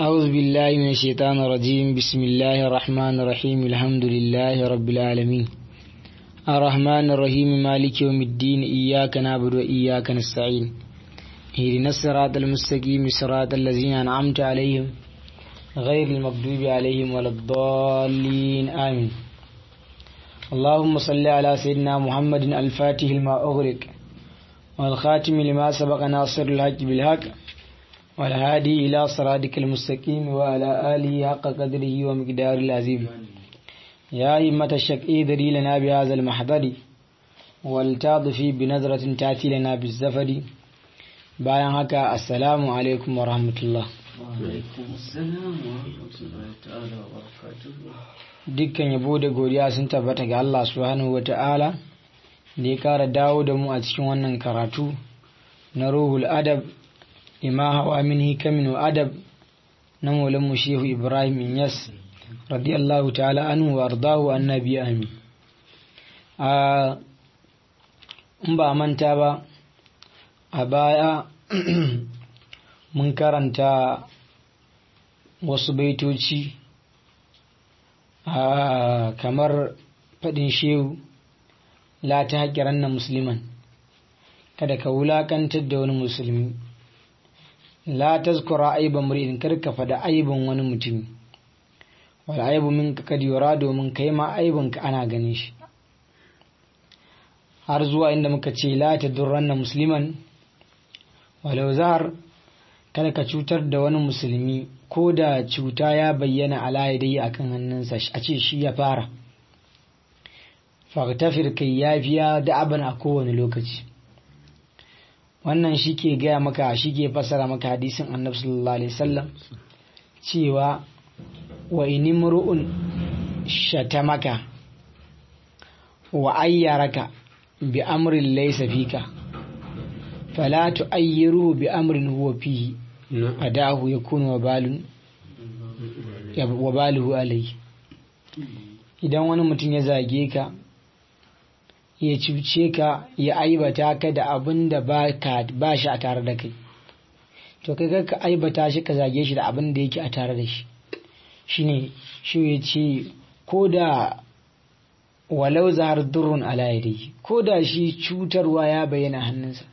أعوذ بالله من الشيطان الرجيم بسم الله الرحمن الرحيم الحمد لله رب العالمين الرحمن الرحيم مالك يوم الدين إياك نعبد وإياك نستعين اهدنا الصراط المستقيم صراط الذين أنعمت عليهم غير المغضوب عليهم ولا الضالين آمين اللهم صل على سيدنا محمد الفاتح لما أغلق والخاتم لما سبق ناصر الحق بالحق والهادي إلى صراطك المستقيم وعلى آله حق قدره ومقدار العظيم يا همة الشك إذري لنا بهذا المحضر والتعطفي بنظرة تأتي لنا بالزفر bayan haka assalamu alaikum wa rahmatullah dukkan yabo da godiya sun tabbata ga Allah subhanahu wa ta'ala da ya kara dawo da mu a cikin wannan karatu na ruhul adab lima hawa min hikamin wa adab na maulan mu shehu ibrahim inyas radiyallahu ta'ala anhu wa ardahu annabi amin a in ba manta ba a baya mun karanta wasu baitoci kamar faɗin shehu la ta haƙiran na musulman kada ka wulaƙantar da wani musulmi la tazkura aiban muri'in kar ka faɗa aibin wani mutumi wal aibu min ka kad yura domin kai ma aibin ka ana ganin shi har zuwa inda muka ce la tadurranna musliman walau zahar kada ka cutar da wani musulmi ko da cuta ya bayyana a dai a kan hannunsa a ce shi ya fara faktafir kai ya fiya da abin a kowane lokaci wannan shi ke gaya maka shi ke fasara maka hadisin annabi sallallahu alaihi wasallam cewa wa inimru'un shatamaka wa ayyaraka bi amrin laysa fika فلا تؤيره بأمر هو فيه أداه يكون وبال وباله عليه idan wani mutum ya zage ka ya cuce ka ya aibata ka da abin da ba shi a tare da kai to kai ka aibata shi ka zage shi da abin da yake a tare da shi shine shi ya ce ko da walau zahar durrun ala yadayhi ko da shi cutarwa ya bayyana hannunsa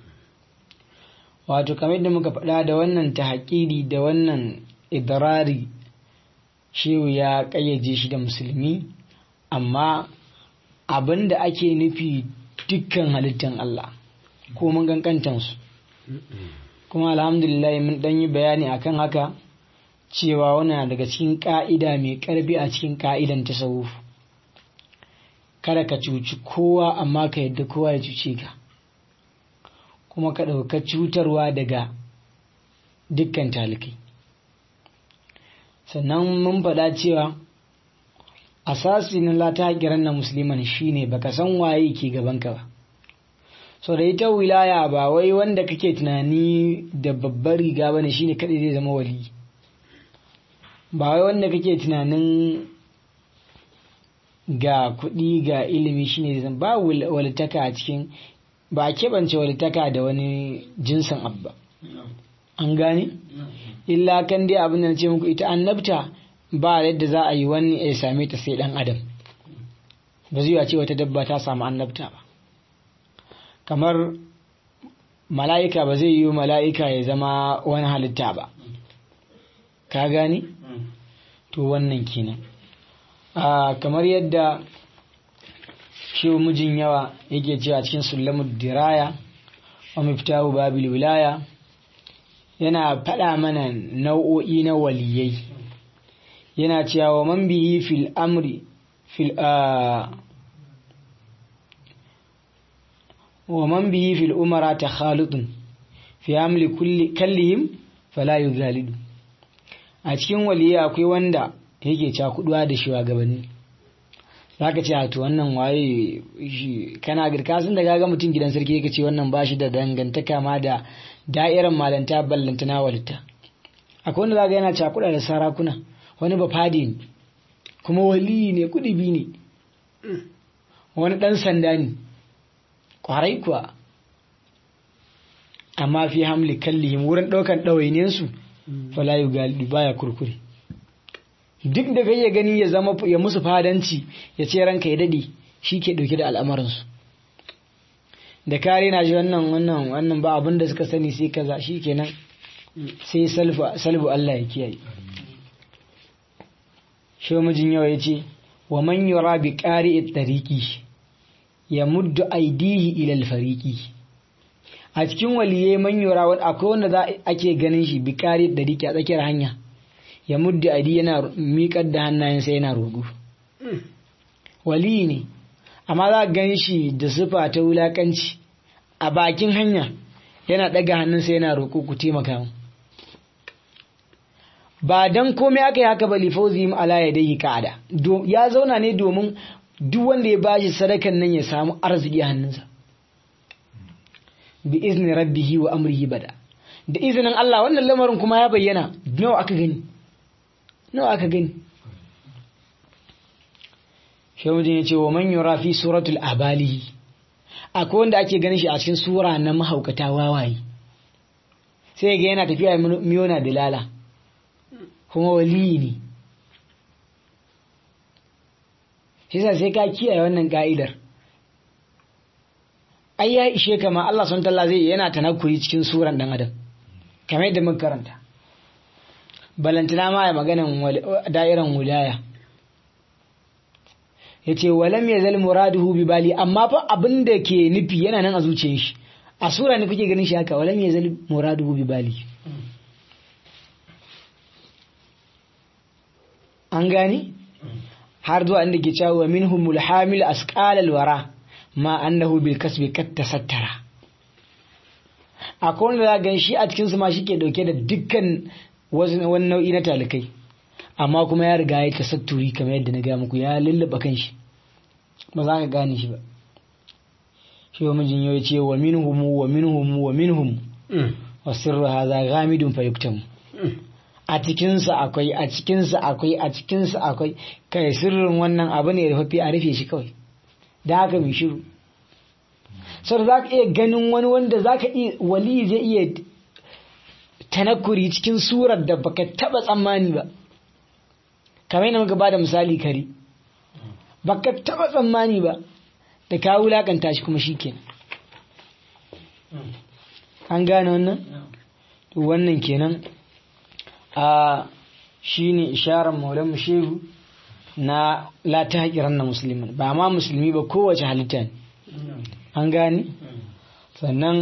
wato kamar da muka faɗa da wannan tahakiri da wannan idrari shehu ya ƙayyaje shi da musulmi amma abin da ake nufi dukkan halittan Allah ko mun gankantansu kuma alhamdulillah mun ɗan yi bayani akan haka cewa wana daga cikin ƙa'ida mai ƙarfi a cikin ƙa'idan tasawuf kada ka cuci kowa amma ka yadda kowa ya cuce ka kuma ka ɗauka cutarwa daga dukkan talikai sannan mun faɗa cewa asasi na lata kiran na musulman shine baka san waye ke gabanka ba so da ita wilaya ba wai wanda kake tunani da babbar riga bane shine kadai zai zama wali ba wai wanda kake tunanin ga kuɗi ga ilimi shine zai ba walitaka a cikin ba a keɓance walitaka da wani jinsin abba an gane illa kan dai abin da na ce muku ita annabta ba yadda za a yi wani ya same ta sai dan adam ba zai ce wata dabba ta samu annabta ba kamar mala'ika ba zai yi mala'ika ya zama wani halitta ba ka gane to wannan kenan kamar yadda shi mijin yawa yake cewa cikin sulamud diraya wa miftahu babil wilaya yana faɗa mana nau'o'i na waliyai yana cewa wa man bihi fil amri fil wa man bihi fil umara takhalutun fi amli kulli kallihim fala yuzalidu a cikin waliyai akwai wanda yake cakuduwa da shugabanni za ka ce a to wannan waye shi kana girka sun da gaga mutum gidan sarki yake ce wannan ba shi da dangantaka ma da da'irar malanta ballanta na walita akwai wanda zaga yana cakuɗa da sarakuna wani ba fadi ne kuma wali ne kuɗi ne wani ɗan sanda ne kwarai kuwa amma fi hamli kallihim wurin ɗaukan ɗawainiyarsu fala yugali baya kurkure duk da kai ya gani ya zama ya musu fadanci ya ce ranka ya dade shi ke dauke da al'amarinsu da kare na ji wannan wannan wannan ba abin da suka sani sai kaza shi kenan sai salbu Allah ya kiyaye shi mijin yawa ya ce wa man yura bi qari'i tariqi ya muddu aidihi ila al-fariqi a cikin waliye man yura akwai wanda za ake ganin shi bi qari'i tariqi a tsakiyar hanya ya muddu aidi yana miƙar da hannayensa yana roƙo wali ne amma za gan shi da sufa ta wulakanci a bakin hanya yana ɗaga hannunsa yana roƙo ku taimaka mu ba dan komai aka yi haka ba lifauzi ala ya dai ka'ada ya zauna ne domin duk wanda ya bashi sadakan nan ya samu arziki a hannunsa bi izni rabbihi wa amrihi bada da izinin Allah wannan lamarin kuma ya bayyana nawa aka gani nawa aka gani shawujin ya ce wa man yura fi suratul abalihi akwai wanda ake ganin shi a cikin sura na mahaukata wawaye sai ga yana tafiya miyona dilala kuma waliyi ne shi sai ka kiyaye wannan ka'idar ai ya ishe kama Allah sun talla zai yana tanakuri cikin suran dan adam kamar yadda muka karanta balantana ma ya maganan da'iran wilaya ya ce walam ya zal muraduhu bi bali amma fa abin da ke nufi yana nan a zuciyar shi a sura ne kuke ganin shi haka walam ya zal muraduhu bi bali an gani har zuwa inda ke cewa minhumul hamil asqal alwara ma annahu bil kasbi kat tasattara akwai wanda za gan shi a cikin su ma shike dauke da dukkan wani nau'i na talikai amma kuma ya riga ya tasatturi kamar yadda na gaya muku ya lullaba kan shi ba za ka gane shi ba shi wa mijin yau ce wa minhum wa minhum wa minhum wa sirru hadha ghamidun fa yuktamu a cikinsa akwai a cikinsa akwai a cikinsa akwai kai sirrin wannan abu ne rufaffe a rufe shi kawai da haka mai shiru sau za ka iya ganin wani wanda za ka iya wali zai iya tanakuri cikin surar da baka taba tsammani ba kamar yana muka ba da misali kare baka taba tsammani ba da ka wulakanta shi kuma shi kenan an gane wannan wannan kenan a shi ne isharar maulan shehu na la ta haƙiran na musulman ba ma musulmi ba kowace halitta ne an gane sannan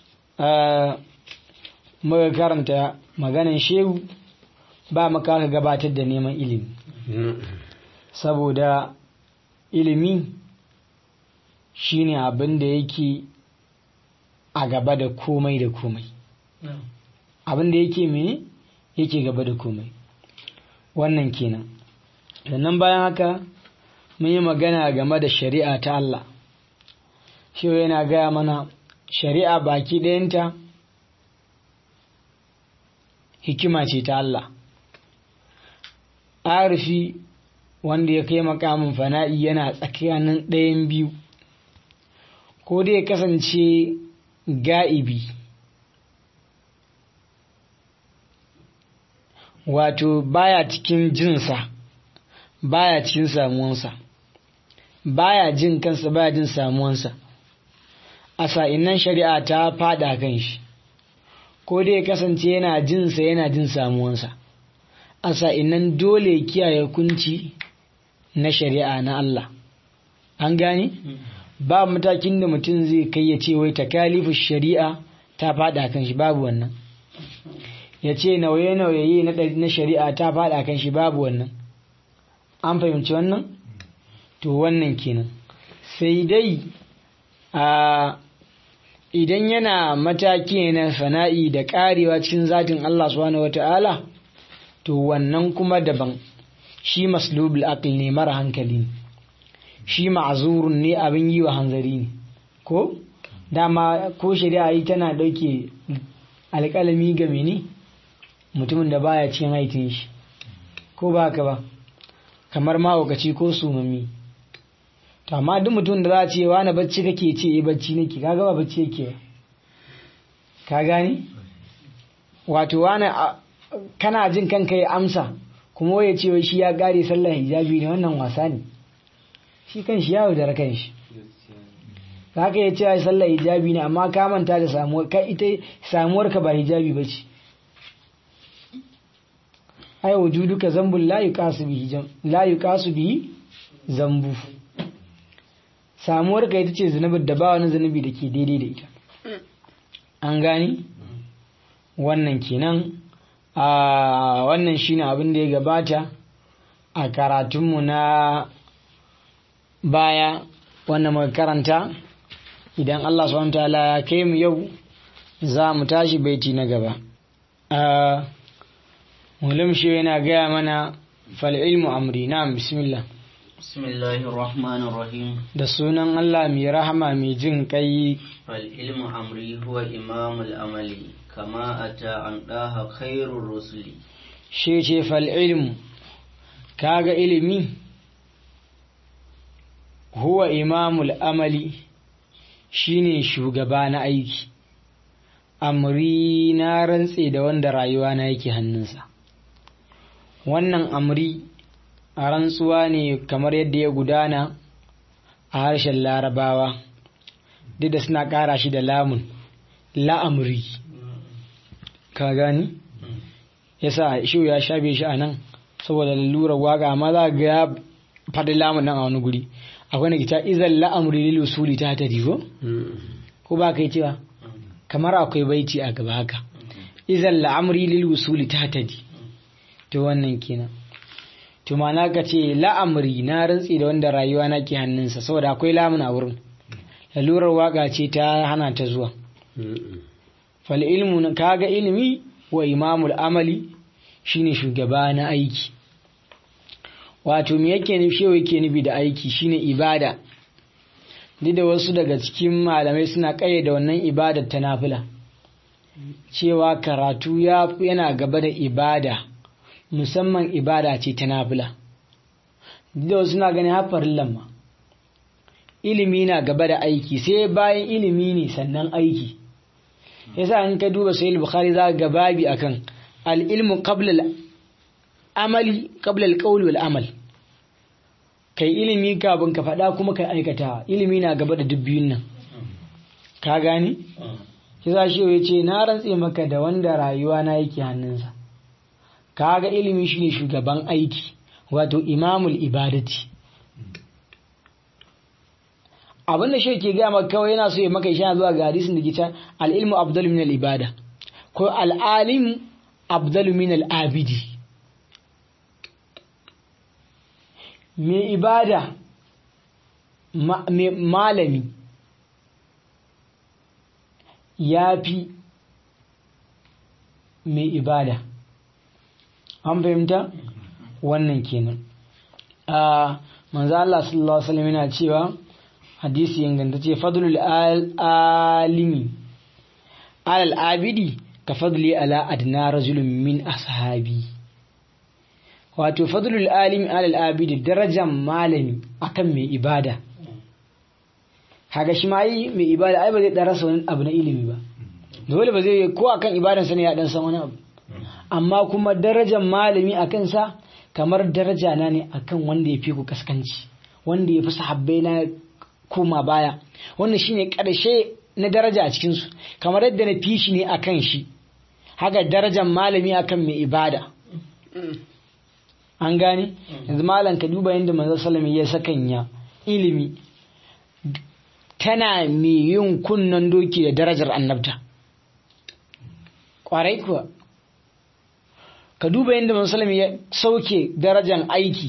muka karanta maganan shehu ba maka ka gabatar da neman ilimi saboda ilimi shine abin da yake a gaba da komai da komai abin da yake mene yake gaba da komai wannan kenan sannan bayan haka mun yi magana game da shari'a ta Allah shi yana gaya mana shari'a baki ɗayanta hikima ce ta Allah arifi wanda ya kai makamin fana'i yana tsakanin ɗayan biyu ko dai kasance ga'ibi wato baya cikin jinsa baya cikin samuwansa baya jin kansa baya jin samuwansa a sa'innan shari'a ta fada kan shi ko dai kasance yana jinsa yana jin samuwansa a sa'innan dole kiyaye kunci na shari'a na Allah an gane ba matakin da mutum zai kai ya ce wai takalifu shari'a ta fada kan shi babu wannan ya ce nauye-nauye na shari'a ta fada kan shi babu wannan an fahimci wannan to wannan kenan sai dai a idan yana mataki na fana'i da karewa cikin zatin Allah subhanahu wata'ala to wannan kuma daban shi maslubul aql ne mara hankali ne shi ma'azurun ne abin yi wa hanzari ne ko dama ko shari'a yi tana dauke alƙalami ga mene mutumin da baya cikin haitin shi ko ba ka ba kamar mahaukaci ko sumami to amma duk mutum da za a ce wani bacci kake ce eh bacci nake kaga ba bacci yake ka gani wato wani kana jin kanka ya amsa kuma ya ce shi ya kare sallar hijabi ne wannan wasa ne shi kan shi yawo da kan shi haka ya ce sallar hijabi ne amma ka manta da samuwar ka ita samuwar ka ba hijabi ba ce ai wujuduka zambun la yuqasu bihi la yuqasu bihi zambu samuwar ka ita ce zunubin da ba wani zunubi da ke daidai da ita an gani wannan kenan a wannan shine abin da ya gabata a karatunmu na baya wannan muka karanta idan Allah subhanahu ta'ala ya kai mu yau za mu tashi baiti na gaba mulim shi yana gaya mana fal ilmu amri na bismillah bismillahir rahmanir rahim da sunan Allah mai rahama mai jin kai fal ilmu amri huwa imamul amali kama ata an daha khairur rusuli shi ce fal ilmu kaga ilimi huwa imamul amali shine shugaba na aiki amri na rantse da wanda rayuwa na yake hannunsa wannan amri a rantsuwa ne kamar yadda ya gudana a harshen larabawa duk da suna ƙara shi da lamun la'amri ka gani yasa shi ya shafe shi a nan saboda lalurar waka amma za ga ya faɗi lamun nan a wani guri akwai na kita izan la'amri lil usuli ta ta digo ko ba kai cewa kamar akwai baiti a gaba haka izan la'amri lil usuli ta ta di to wannan kenan to mana ka ce la'amri na rantsi da wanda rayuwa na ke hannunsa saboda akwai lamun a wurin lalurar waka ce ta hana ta zuwa fal ilmu kaga ilimi wa imamul amali shine shugaba na aiki wato me yake nufi shewa yake nufi da aiki shine ibada duk da wasu daga cikin malamai suna da wannan ibadar ta nafila cewa karatu yana gaba da ibada musamman ibada ce ta nafila duk da wasu suna ganin hafarin lamma ilimi na gaba da aiki sai bayan ilimi ne sannan aiki yasa in ka duba sahih bukhari za ga babi akan al-ilmu qabla al-amali qabla al-qawl wal amal kai ilimi kafin ka faɗa kuma kai aikata ilimi na gaba da dubbiyun nan ka gani yasa shi ya ce na rantse maka da wanda rayuwa na yake hannunsa kaga ilimi shine shugaban aiki wato imamul ibadati abin da shi ke gaya maka kawai yana so ya maka ishana zuwa ga hadisin da ke can al'ilmu abdalu min al'ibada ko al'alim abdalu min al'abidi mai ibada malami ya fi mai ibada an fahimta wannan kenan a manzo Allah sallallahu alaihi wasallam yana cewa hadisi ingantacce fadlul alimi alal abidi ka fadli ala adna rajulun min ashabi wato fadlul alimi alal abidi darajan malami akan mai ibada haga shi ma yi mai ibada ai ba zai dan rasa wani abu na ilimi ba dole ba zai ko akan ibadansa ne ya dan san wani abu amma kuma darajan malami akan sa kamar daraja na ne akan wanda ya fi ku kaskanci wanda ya fi sahabbai na koma baya wannan shine ƙarshe na daraja a cikinsu kamar yadda na fi shi ne a kan shi haka darajar malami akan mai ibada an gane yanzu malam ka duba yadda manzon salami ya sakanya ilimi tana mai yin kunnan doki da darajar annabta kwarai kuwa ka duba yadda manzon salami ya sauke darajar aiki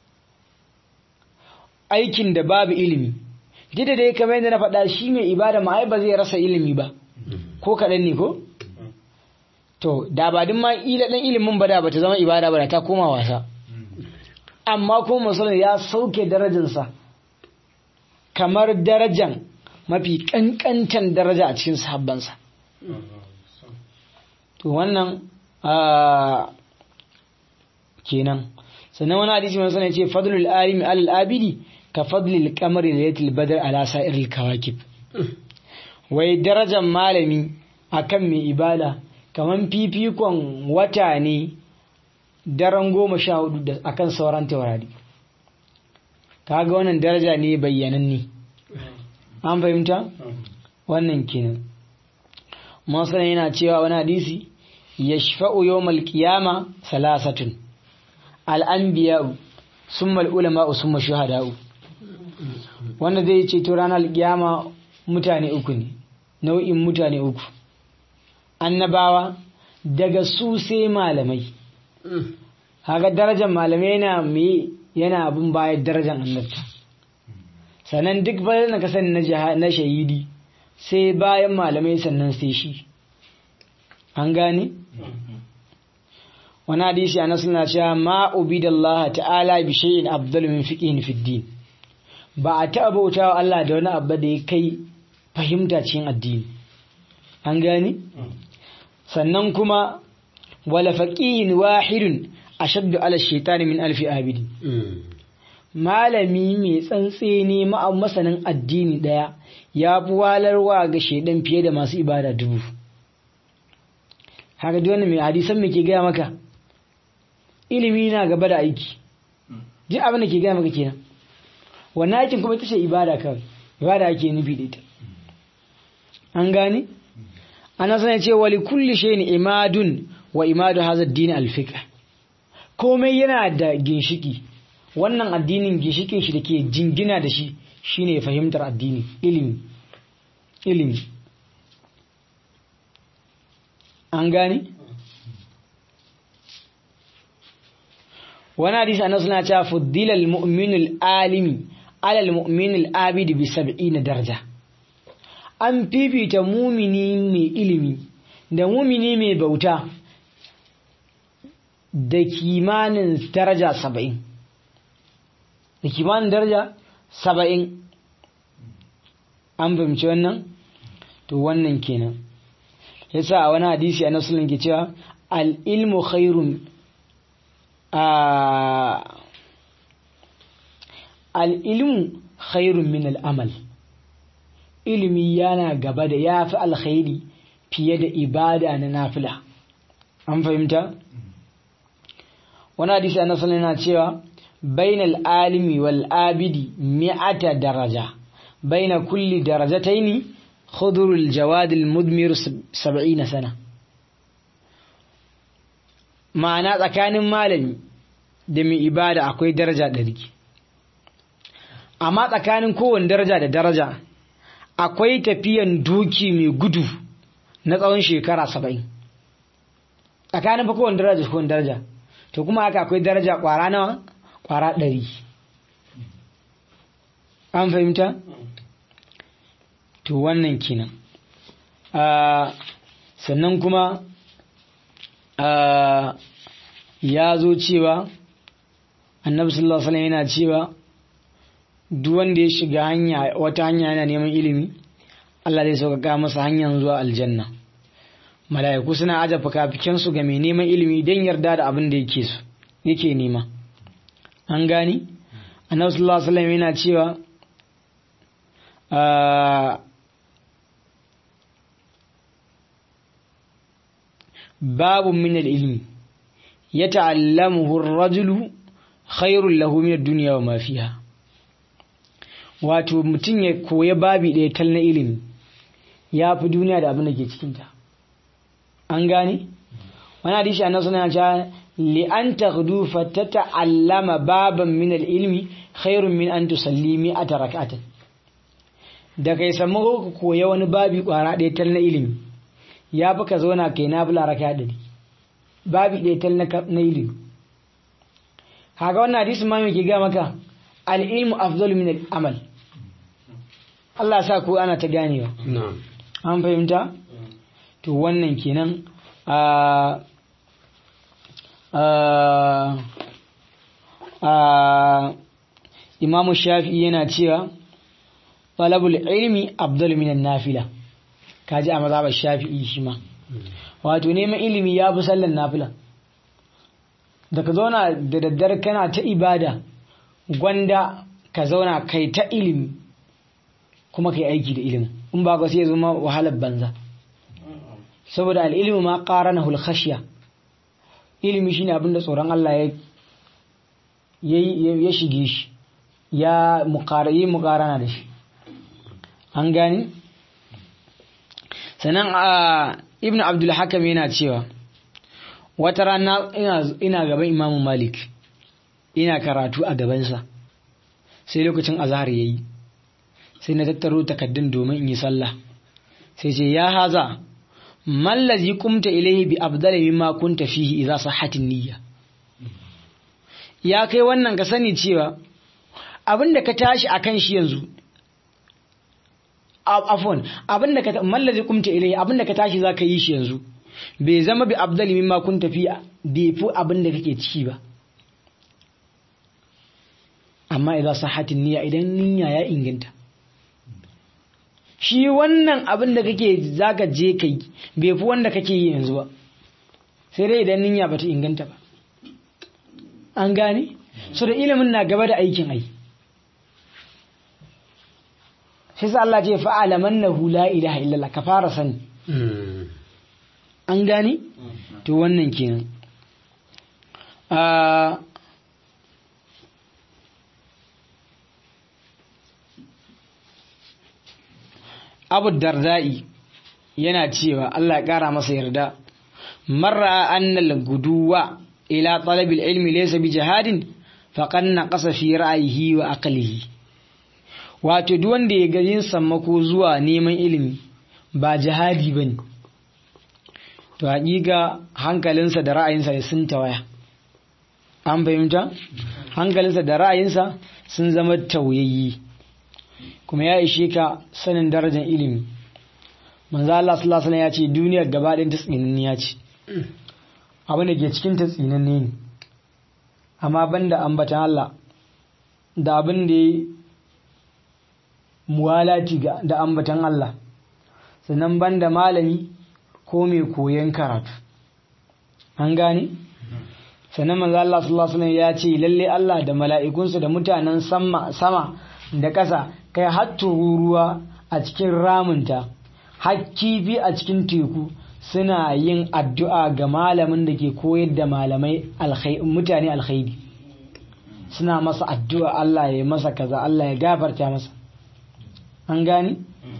aikin da babu ilimi duk da dai kamar yadda na faɗa shi mai ibada ma ai ba zai rasa ilimi ba ko kaɗan ne ko to da ba din ma ila dan ilimin ba da bata zama ibada ba da ta koma wasa amma ko musulun ya sauke darajarsa kamar darajan mafi kankantan daraja a cikin sahabbansa to wannan kenan sannan wani hadisi mai sanar ce fadlul alimi alal abidi ka fadlil kamar lailatul badr ala sa'iril kawakib wai darajar malami akan mai ibada kaman fifikon wata ne daren goma sha hudu da akan sauran taurari kaga wannan daraja ne bayyananne an fahimta wannan kenan masana yana cewa wani hadisi yashfa'u yawmal qiyama salasatun al-anbiya'u summa al-ulama'u summa shuhada'u wanda zai ce to ranar kiyama mutane uku ne nau'in mutane uku annabawa daga su sai malamai haka darajar malamai yana me yana abin bayan darajar annabta sannan duk bayan na kasan na shahidi sai bayan malamai sannan sai shi an gane wani hadisi a nasu na cewa ma ubidallah ta'ala bi shay'in afdal min fiqhin fi din ba a taɓa bauta wa Allah da wani abu da ya kai fahimta cikin addini an gane sannan kuma wala faqihin wahidun ashaddu ala shaitani min alfi abidi malami mai tsantseni masanin addini daya ya fi walarwa ga shaidan fiye da masu ibada dubu haka duk wani mai hadisan me ke gaya maka ilimi na gaba da aiki duk abin da ke gaya maka kenan wannan aikin kuma ita ce ibada kawai ibada ake nufi da ita an gane ana sanar ce wali kulli shayin imadun wa imadu hazard din alfiqa komai yana da ginshiki wannan addinin ginshikin shi da ke jingina da shi shine fahimtar addini ilimi ilimi an gane wani hadisi annabi suna cewa fuddila al-mu'minu al-alimi ala al-mu'minu al-abid bi 70 daraja an fifita mumini mai ilimi da mumini mai bauta da kimanin daraja saba'in da kimanin daraja saba'in an fahimci wannan to wannan kenan yasa a wani hadisi a nasulun ke cewa al'ilmu khairun al'ilmu khairun min al'amal ilimi yana gaba da ya fi alkhairi fiye da ibada na nafila an fahimta wani hadisi a nasarar yana cewa bainal alimi wal abidi mi'ata daraja baina kulli darajataini khudurul jawadil mudmir 70 sana ma'ana tsakanin malami da mai ibada akwai daraja ɗari amma tsakanin kowane daraja da daraja akwai tafiyan doki mai gudu na tsawon shekara saba'in tsakanin fa kowane daraja kowane daraja to kuma haka akwai daraja kwara nawa kwara ɗari an fahimta to wannan kenan sannan kuma ya zo cewa annabi sallallahu alaihi wasallam yana cewa duk wanda ya shiga hanya wata hanya yana neman ilimi Allah zai sauƙaƙa masa hanyar zuwa aljanna mala'iku suna aje fikafiken su ga mai neman ilimi don yarda da abin da yake su yake nema an gani annabi sallallahu alaihi wasallam yana cewa babu min al-ilmi yata'allamuhu ar-rajulu khairul lahu min ad-dunya wa ma fiha wato mutum ya koya babi ɗaya tal na ilimi ya fi duniya da abin da ke cikinta an gane wani hadisi annabi suna cewa li an taghdu fa tata'allama baban min al-ilmi khairun min an tusalli mi'ata rak'atin da kai samu ka koya wani babi kwara ɗaya tal na ilimi ya fi ka zauna kai na fula raka ɗari babi ɗaya tal na ilimi haka wannan hadisi ma ke ga maka al-ilmu afdalu min al-amal Allah sa ku ana ta ganewa an fahimta to wannan kenan a a imamu shafi'i yana cewa talabul ilmi afdalu min nafila kaji a mazhabar shafi'i shi ma wato neman ilimi ya fi sallan nafila da ka zauna da daddare kana ta ibada gwanda ka zauna kai ta ilimi kuma kai aiki da ilimin in ba ka sai zama wahalar banza saboda al'ilmu ma qaranahu al-khashya ilimi shine abinda tsoron Allah ya ya shige shi ya muqarayi muqarana da shi an gani sanan ibn abdul hakam yana cewa wata rana ina gaban imamu malik ina karatu a gabansa sai lokacin azhar yayi sai na tattaro takaddun domin in yi sallah sai ce ya haza mallazi kumta ilaihi bi abdala mimma kunta fihi idza sahhatin niyya ya kai wannan ka sani cewa abinda ka tashi akan shi yanzu afon abinda ka mallazi kumta ilaihi abinda ka tashi zaka yi shi yanzu bai zama bi abdali mimma kunta fi bai fi abinda kake ciki ba amma idza sahhatin niyya idan niyya ya inganta shi wannan abin da kake zaka je kai bai fi wanda kake yi yanzu ba sai dai idan niyya bata inganta ba an gane so da ilimin na gaba da aikin ai shi sa Allah ce fa'ala mannahu la ilaha illallah ka fara sani an gane to wannan kenan abu dardai yana cewa Allah ya kara masa yarda marra annal guduwa ila talabil ilmi laysa bi jihadin faqad naqasa fi ra'yihi wa aqlihi wato duk wanda ya garin sammako zuwa neman ilimi ba jihadi bane to hakika hankalinsa da ra'ayinsa sun tawaya an fahimta hankalinsa da ra'ayinsa sun zama tauyayyi kuma ya ishe ka sanin darajar ilimi manzo Allah sallallahu alaihi ya ce duniyar gaba ɗayan ta tsinanniya ce abin da ke cikin ta tsinanne ne amma banda ambatan Allah da abin da ya muwalati da ambatan Allah sannan banda malami ko mai koyon karatu an gane sannan manzo Allah sallallahu alaihi ya ce lalle Allah da mala'ikunsa da mutanen sama sama da ƙasa kai har ruwa a cikin ramunta har kifi a cikin teku suna yin addu'a ga malamin da ke koyar da malamai mutane alkhairi suna masa addu'a Allah ya masa kaza Allah ya gafarta masa an gani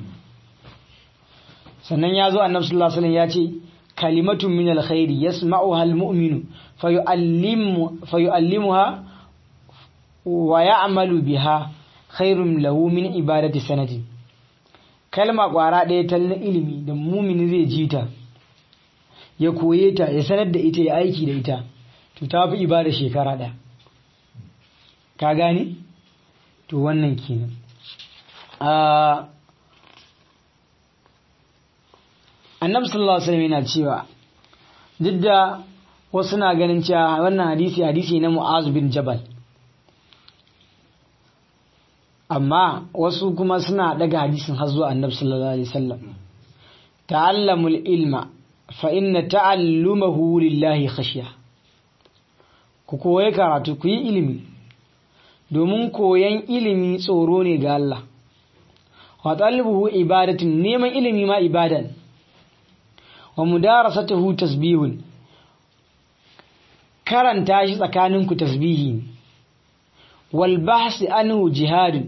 sannan ya zo annabi sallallahu alaihi ya ce kalimatun min alkhairi yasma'uha almu'minu fayu'allimuha wa ya'malu biha khairun lahu min ibadati sanati kalma kwara ɗaya ta na ilimi da mumini zai ji ta ya koye ta ya sanar da ita ya aiki da ita to ta fi ibada shekara ɗaya ka gane to wannan kenan annabi sallallahu alaihi wasallam yana cewa duk da wasu na ganin cewa wannan hadisi hadisi na mu'az bin jabal amma wasu kuma suna daga hadisin har zuwa annabi sallallahu alaihi wasallam ta'allamul ilma fa inna ta'allumahu lillahi khashya ku koyi karatu ku yi ilimi domin koyan ilimi tsoro ne ga Allah wa talibuhu ibadatin neman ilimi ma ibadan wa mudarasatuhu tasbihun karanta shi tsakaninku tasbihi ne wal bahsi anhu jihadun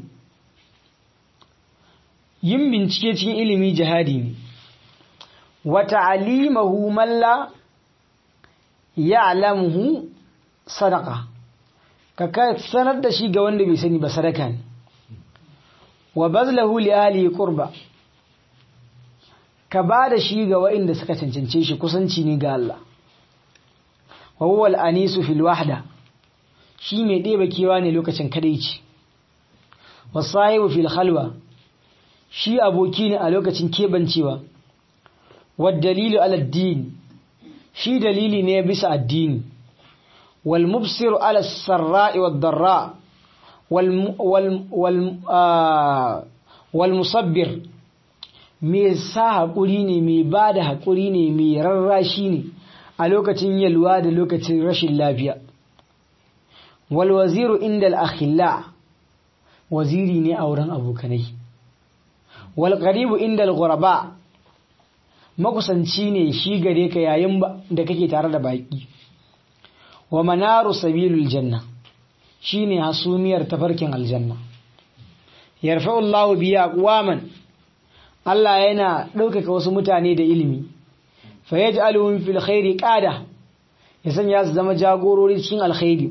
yin bincike cikin ilimi jihadi ne wa ta'limahu man la ya'lamuhu sadaqa ka sanar da shi ga wanda bai sani ba sadaka ne wa bazlahu li ahli qurba ka ba da shi ga waɗanda suka cancance shi kusanci ne ga Allah wa huwa al-anisu fil wahda shi mai ɗeba kewa ne lokacin kadaici wa sahibu fil khalwa shi aboki ne a lokacin kebancewa wa dalilu ala din shi dalili ne bisa addini wal mubsiru ala sarra'i wad darra wal wal wal musabbir mai sa haƙuri ne mai ba da haƙuri ne mai rarrashi ne a lokacin yalwa da lokacin rashin lafiya walwaziru inda al'akhilla waziri ne a wurin abokanai walƙaribu inda al'uraba makusanci ne shi gare ka yayin da kake tare da baki wa manaru sabilul janna shine hasumiyar tafarkin aljanna yarfa'u Allahu biya aqwaman Allah yana ɗaukaka wasu mutane da ilimi fa yaj'aluhum fil khairi qada ya sanya su zama jagorori cikin alkhairi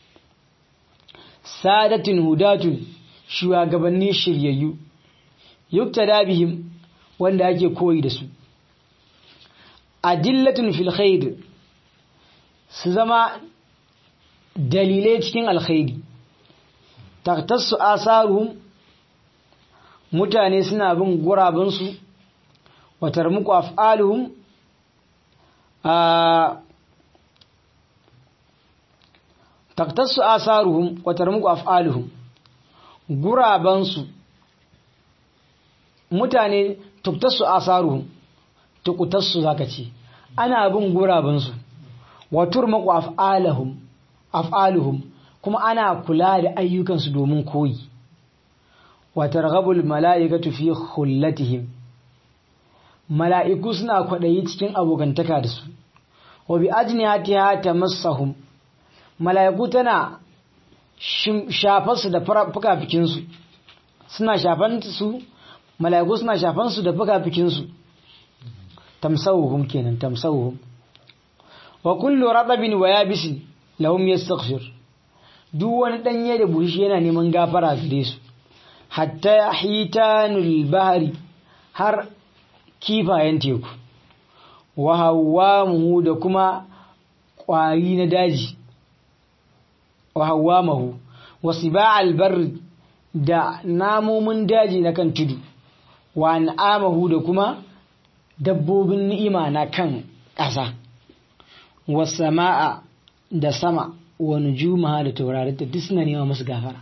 sadatin hudatun shugabanni shiryayyu yuktada bihim wanda ake koyi da su adillatun fil khair su zama dalilai cikin alkhairi taktassu asaruhum mutane suna bin gurabansu watar muku af'aluhum a taktassu asaruhum watar muku af'aluhum gurabansu mutane tuktassu asaruhum tukutassu zaka ce ana bin gurabansu watur maku af'aluhum af'aluhum kuma ana kula da ayyukansu domin koyi wa targhabul mala'ikatu fi khullatihim mala'iku suna kwadayi cikin abokantaka da su wa bi ajnihatiha tamassahum mala'iku tana shafar su da fukafikin su suna shafan su mala'iku suna shafan su da fukafikin su tamsawuhum kenan tamsawuhum wa kullu radabin wa yabisin lahum yastaghfir duk wani danye da bushi yana neman gafara gare su hatta hitanul bahri har kifayen teku wa hawamuhu da kuma kwari na daji wa hawamahu wa siba'al barri da namomin daji na kan tudu wa an'amahu da kuma dabbobin ni'ima na kan ƙasa wa sama'a da sama wa nujumaha da taurarin ta duk suna nema masu gafara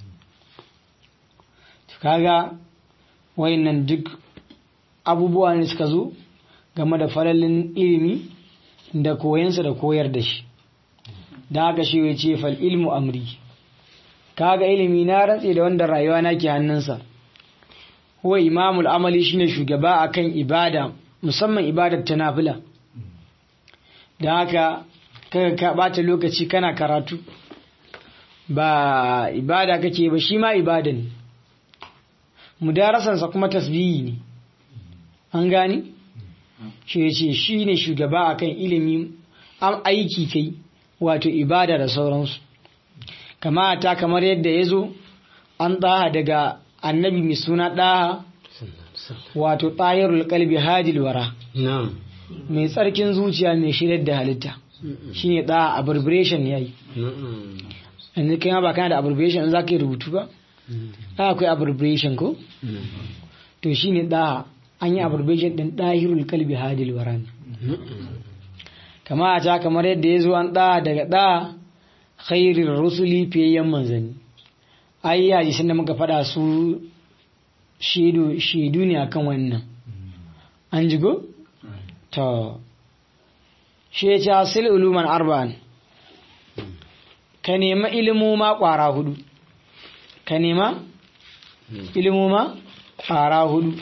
kaga wayannan duk abubuwa ne suka zo game da falalin ilimi da koyansa da koyar da shi da haka shi ya ce fal ilmu amri kaga ilimi na rantse da wanda rayuwa na ke hannunsa huwa imamul amali shine shugaba akan ibada musamman ibadar ta nafila da haka kaga ka bata lokaci kana karatu ba ibada kake ba shi ma ibada ne mudarasansa kuma tasbihi ne an gani shi ya ce shi ne shugaba akan ilimi an aiki kai wato ibada da sauransu kama ta kamar yadda ya zo an ɗaha daga annabi mai suna ɗaha wato ɗayarul kalbi hajil wara mai tsarkin zuciya mai shirar da halitta shi ne ɗaha abbreviation ya yi yanzu kai ba kana da abbreviation za ka yi rubutu ba ɗaha akwai abbreviation ko to shi ne ɗaha an yi abbreviation ɗin ɗahirul kalbi hajil wara ne kama ta kamar yadda ya zo an ɗaha daga ɗaha khairin rusuli fiyayyen manzanni ai hadisin da muka faɗa su shaidu ne akan wannan an jigo? to shi ya ce hasil uluman arba'an ka nema ilimu ma ƙwara hudu ka nema ilimu ma ƙwara hudu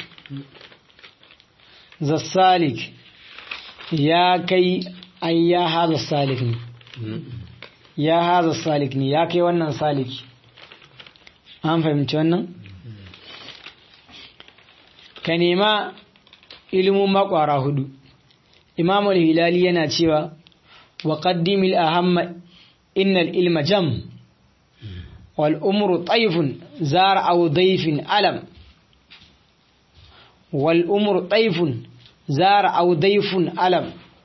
zassalik ya kai ai ya haza salik ne ya haza salik ne ya kai wannan saliki an fahimci wannan ka nema ilimin makwara hudu imam al-hilali yana cewa wa qaddimil ahamma innal ilma jam wal umru tayfun zar aw dayfin alam wal umru tayfun zar aw dayfun alam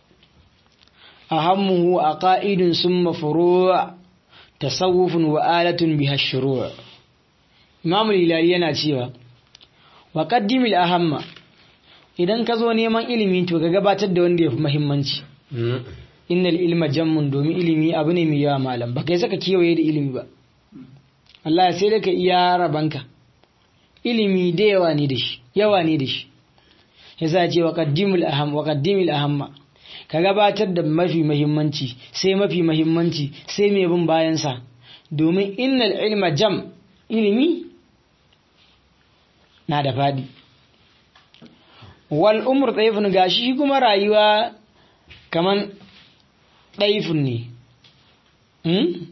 أهمه أقائد ثم فروع تصوف وآلة بها الشروع إمام الهلالي yana cewa wa qaddimil ahamma idan ka zo neman ilimi to ka gabatar da wanda yafi muhimmanci innal ilma jammun domin ilimi abu ne mai yawa malam ba kai saka kewaye da ilimi ba Allah sai da ka iya rabanka ilimi da yawa ne da shi yawa ne da shi yasa ce wa qaddimil aham wa qaddimil ahamma ka gabatar da mafi mahimmanci sai mafi mahimmanci sai mai bin bayansa domin innal ilma jam ilimi na da fadi wal umur ɗaifin gashi shi kuma rayuwa kaman ɗaifin ne hmm?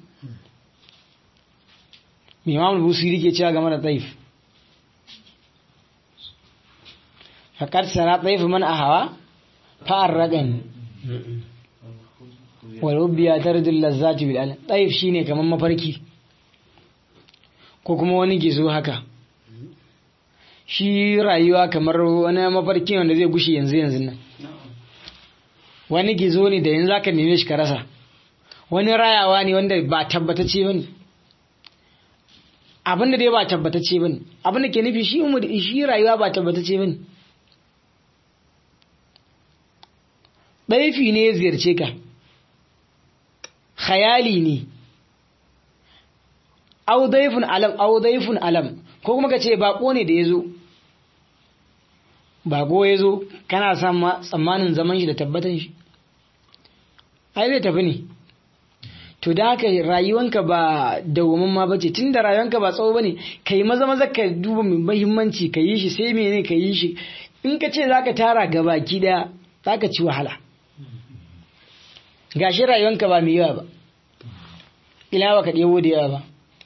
imam busiri ke cewa game da ɗaif faƙar sara ɗaifin man a hawa fa'ar raɗin walubbiya ta rajin lazzati bil alam ɗaif shine kaman mafarki ko kuma wani gizo haka shi rayuwa kamar wani mafarki wanda zai gushe yanzu yanzu nan wani gizo ne da yanzu zaka neme shi ka rasa wani rayawa ne wanda ba tabbatacce bane abin da dai ba tabbatacce bane abin da ke nufi shi umar shi rayuwa ba tabbatacce bane ɗaifi ne ya ziyarce ka khayali ne au daifun alam au daifun alam ko kuma ka ce bako ne da ya zo bako ya zo kana sama tsammanin zaman shi da tabbatan shi ai zai tafi ne to da haka rayuwanka ba dawamin ma bace tun da rayuwanka ba tsawo bane ka yi maza maza ka duba mai mahimmanci ka yi shi sai mene ka yi shi in ka ce za ka tara gabaki daya za ka ci wahala gashi rayuwanka ba mai yawa ba ila ba ka ɗebo da yawa ba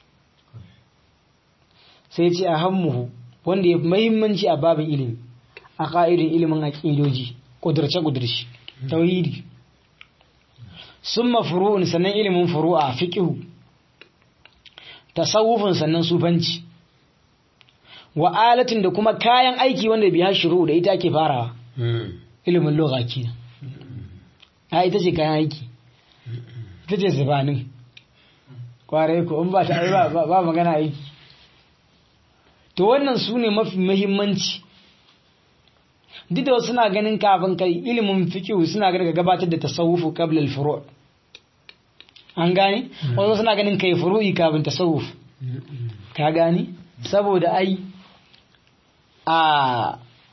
sai ce a hammuhu wanda ya fi mahimmanci a babin ilimi a ƙa'idin ilimin aƙidoji ƙudurce-ƙudurci tauhidi sun mafuru'un sannan ilimin furu'a fiƙihu tasawufin sannan sufanci wa alatin da kuma kayan aiki wanda biya shiru da ita ke farawa ilimin lugha kenan a ita ce kayan aiki ita ce zubanin kwarai ko in ba ta ba magana aiki to wannan su ne mafi muhimmanci duk da suna ganin kafin kai ilimin fikihu suna ganin ka gabatar da tasawufu qabla al-furu' an gane wasu suna ganin kai furu'i kafin tasawuf ka gane saboda ai a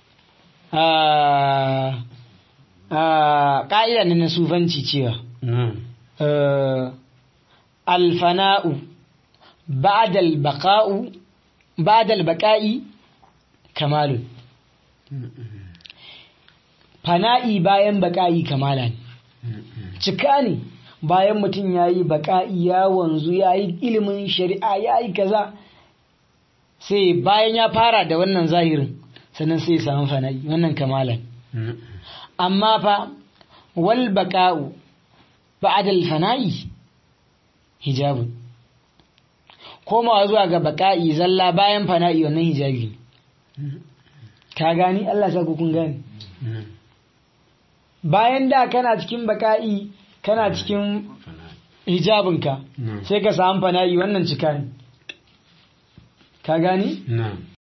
a a ka'ida ne na sufanci cewa alfana'u ba'da al-baqa'u ba'da al-baqa'i kamalun fana'i bayan baqa'i kamala ne cika ne bayan mutum yayi baqa'i ya wanzu yayi ilimin shari'a yayi kaza sai bayan ya fara da wannan zahirin sannan sai ya samu fana'i wannan kamalan amma fa wal baqa'u ba'da al-fana'i hijabun komawa zuwa ga baka'i zalla bayan fana'i wannan hijabi ka gani Allah sa kun gani bayan da kana cikin baka'i kana cikin hijabinka sai ka samu fana'i wannan cika ne ka gani